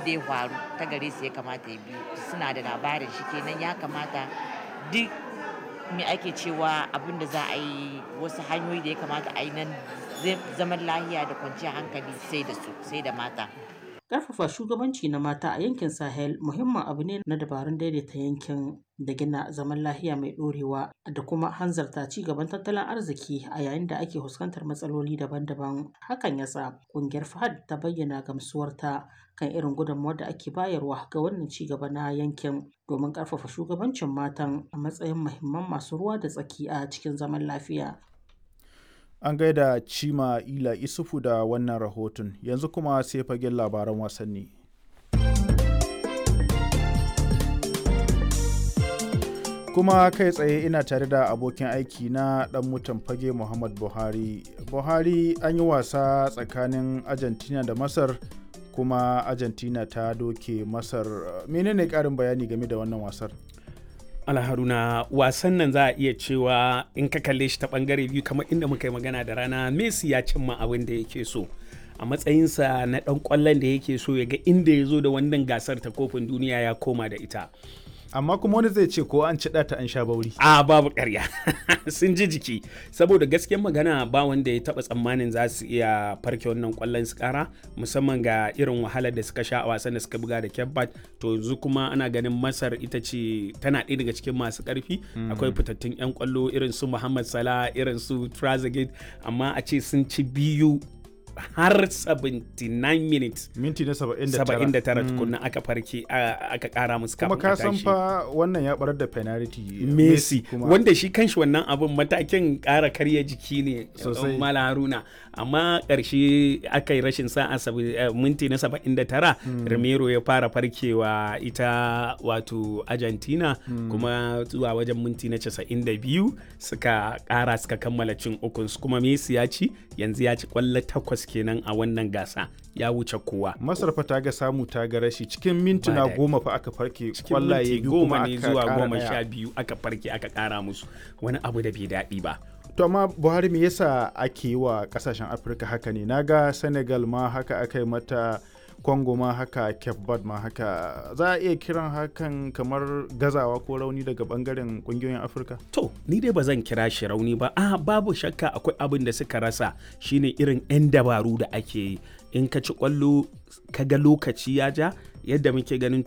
da ya faru ta gare su ya kamata ya biyu suna da labarin shi kenan ya kamata duk me ake cewa abin da za a yi wasu hanyoyi da ya kamata a yi nan zaman lahiya da kwanciyar hankali sai da su sai da mata Ƙarfafa shugabanci na mata a yankin Sahel muhimmin abu ne na dabarun daidaita yankin da gina zaman lahiya mai ɗorewa da kuma hanzarta ci gaban tattalin arziki a yayin da ake fuskantar matsaloli daban-daban. Hakan ya sa ƙungiyar FAHAD ta bayyana gamsuwarta kan irin gudunmawar da ake bayarwa ga wannan ci gaba na yankin domin ƙarfafa shugabancin matan a matsayin muhimman masu ruwa da tsaki a cikin zaman lafiya. An gaida Cima Ila Isufu da wannan rahoton, yanzu kuma sai fagen labaran wasanni. Kuma kai tsaye ina tare da abokin aiki na ɗan mutan fage Muhammad Buhari. Buhari an yi wasa tsakanin Argentina da Masar kuma Argentina ta doke Masar. Menene ƙarin bayani game da wannan wasar? alharuna wasan nan za a iya cewa in ka kalle shi ta bangare biyu kamar inda muka yi magana da rana messi ya cimma abin da yake so a matsayinsa na dan kwallon da yake so ya ga inda ya zo da wannan gasar ta kofin duniya ya koma da ita amma kuma wani zai ce ko an ci ta an sha bauri a babu karya sun ji jiki saboda gaskiyar magana ba wanda ya taba tsammanin za su iya farke wannan kwallon su kara musamman ga irin wahalar da suka sha a wasan da suka buga da kebbat to yanzu kuma ana ganin masar ita ce tana ɗaya daga cikin masu ƙarfi akwai fitattun 'yan kwallo irin su muhammad salah irin su trazegate amma a ce sun ci biyu har 79 minutes minti na 79 79 tukunna aka farke aka kara musu kuma ka san fa wannan ya barar da penalty Messi wanda shi kanshi wannan abun matakin kara karya jiki ne sosai mala haruna amma karshe aka yi rashin sa'a minti na 79 Romero ya fara farkewa ita wato Argentina kuma zuwa wajen minti na 92 suka kara suka kammala cin ukun kuma Messi ya ci yanzu ya ci kwallo takwas kenan a wannan gasa ya wuce kowa. Masar fa ta ga samu ta ga rashi cikin mintuna goma fa aka farke kwallaye biyu kuma ne zuwa goma sha biyu aka farke aka kara musu wani abu da bai daɗi ba. To amma Buhari me yasa ake yi wa kasashen Afirka haka ne? Naga Senegal ma haka aka yi mata Congo ma haka Cape Verde ma haka za a iya kiran hakan kamar gazawa ko rauni daga bangaren kungiyoyin Afirka? To, ni dai ba zan kira shi rauni ba. Ah, babu shakka akwai abin da suka rasa shine irin 'yan dabaru da ake yi. In ka ci kwallo ka ga lokaci ya ja yadda muke ganin